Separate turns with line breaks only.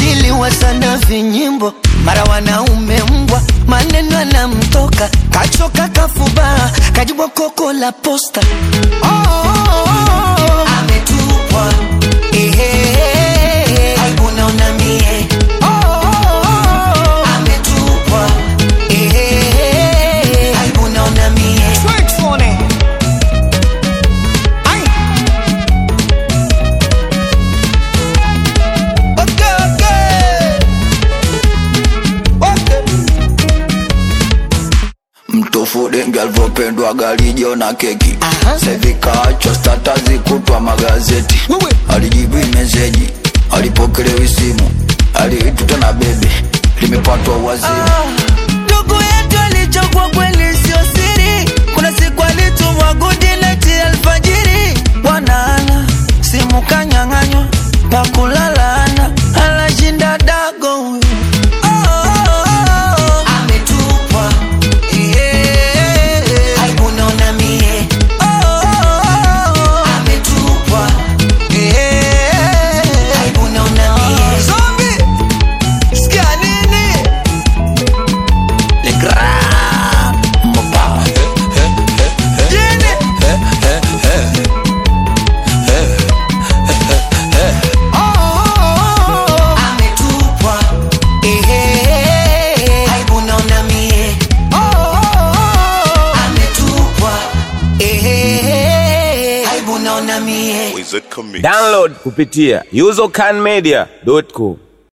kajiliwa sana vinyimbo mara wanaume mbwa maneno anamtoka kachoka kafuba kajibwa koko la posta oh, oh, oh, oh. ametupwa Ehe, aibu naona mie oh, oh, oh. ametupwa Ehe, aibu naona mie Okay, okay. Okay.
mtofu dengi alivyopendwa galijo na keki
Aha.
sevikaachwa statazi kutwa magazeti
Wewe.
alijibu meseji alipokelewi simu aliituta na bebe limepatwa wazimu
ndugu yetu alichokwa kweli sio siri kuna siku alitumwa gudileti alfajiri bwanaana simu kanyang'anywa pakulalana anashinda dago huyu. Oh, oh, oh, oh. ametupwa Eh, aibu naona mie Oh, oh, oh, oh. ametupwa Eh, aibu naona mie Zombie, sikia nini
Le Grand Mopa.
Jini. Oh, oh, oh, oh. Ametupwa. Ehe. Aibu naona mie. Oh, oh, oh. Ametupwa. Ehe. Aibu naona mie.
Wizard Comics.
Download kupitia usercanmedia.com.